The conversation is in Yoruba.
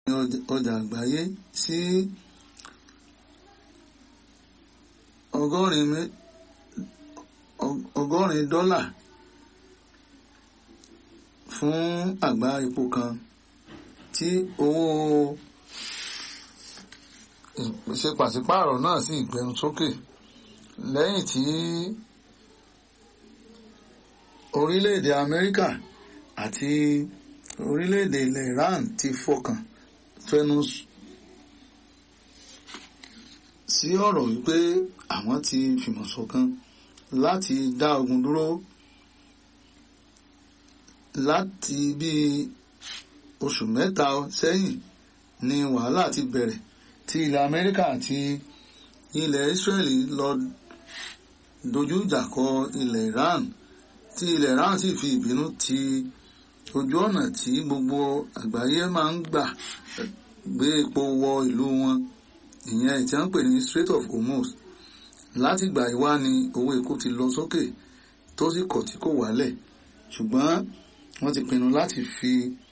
ọjà àgbáyé sí ọgọ́rin ọgọ́rin dọ́là fún àgbá epo kan tí owó ìpèsè pàṣípààrọ̀ náà sì gbẹnu sókè lẹ́yìn tí orílẹ̀-èdè Amẹ́ríkà àti orílẹ̀-èdè ilẹ̀ Iran ti fọkàn fẹnu sí ọ̀rọ̀ wípé àwọn ti fìmọ̀ ṣọ̀kan láti dá ogun dúró láti bí oṣù mẹ́ta sẹ́yìn ni wàhálà ti bẹ̀rẹ̀ tí ilẹ̀ Amẹ́ríkà àti ilẹ̀ Israeli lọ dojú ìjà kọ ilẹ̀ Iran tí ilẹ̀ Iran sì fi ìbínú ti ojú ọ̀nà tí gbogbo àgbáyé máa ń gbà gbé epo wọ ìlú wọn ìyẹn tí wọ́n ń pè ní Strait of Hormuz láti gbà ìwá ni owó epo ti lọ sókè tó sì kọ̀ tí kò wálẹ̀ ṣùgbọ́n wọ́n ti pinnu láti fi